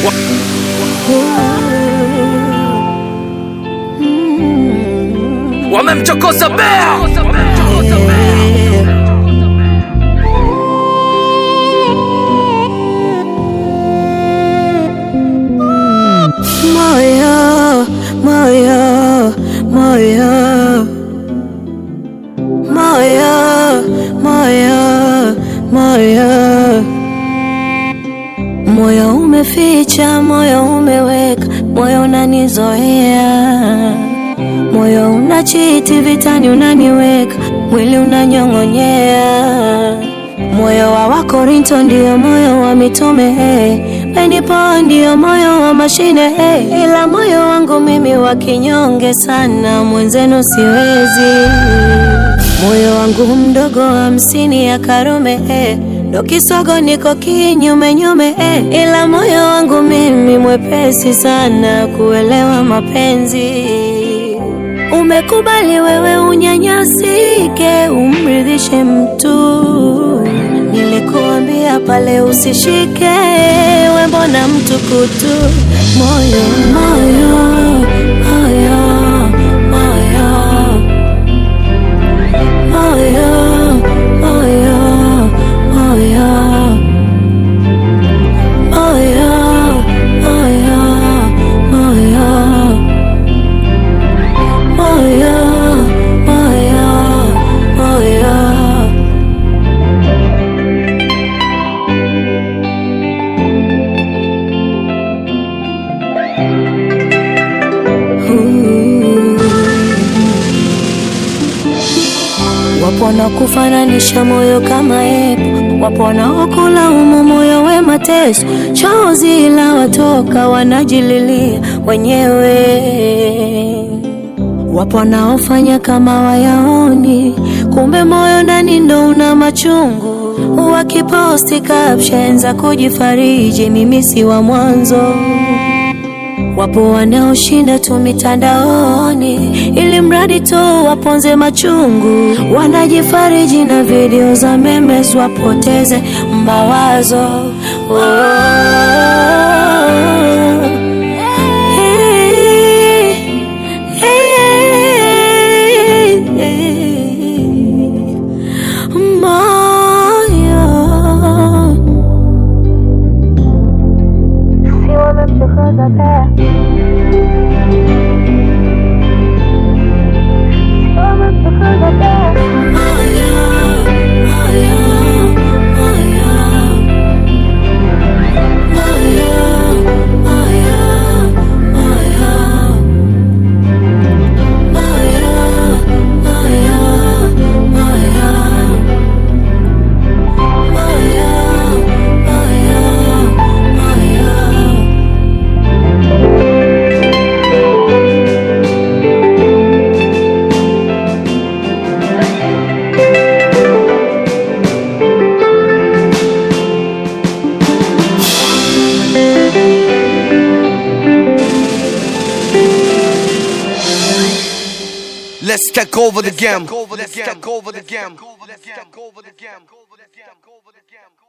Wamemchokoza bea Moyo, moyo, moyo, moyo, moyo, moyo, moyo umeficha, moyo umeweka, moyo unanizoea, moyo unachiti vitani, unaniweka mwili unanyong'onyea, moyo wa Wakorinto ndio moyo wa mitume hey. Ndipo ndio moyo wa mashine hey. Ila moyo wangu mimi wa kinyonge sana, mwenzenu siwezi. Moyo wangu mdogo hamsini ya Karume hey. Ndo kisogo niko kinyume nyume hey. Ila moyo wangu mimi mwepesi sana kuelewa mapenzi. Umekubali wewe unyanyasike, umridhishe mtu. Nilikuambia pale usishike, we mbona mtu kutu? Moyo, moyo, moyo, moyo, moyo, moyo, moyo, moyo, moyo, moyo. Moyo, moyo, moyo. Ooh. Wapo wanaokufananisha moyo kama epo, wapo wanaokulaumu moyo we mateso, chozi la watoka wanajililia wenyewe. Wapo wanaofanya kama wayaoni, kumbe moyo ndani ndo una machungu. Wakiposti caption za kujifariji, mimi si wa mwanzo. Wapo wanaoshinda tu mitandaoni ili mradi tu waponze machungu, wanajifariji na video za memes wapoteze mawazo. Oh. Hey, hey, hey. Moyo Let's take over the game Let's take over the game Let's take over the game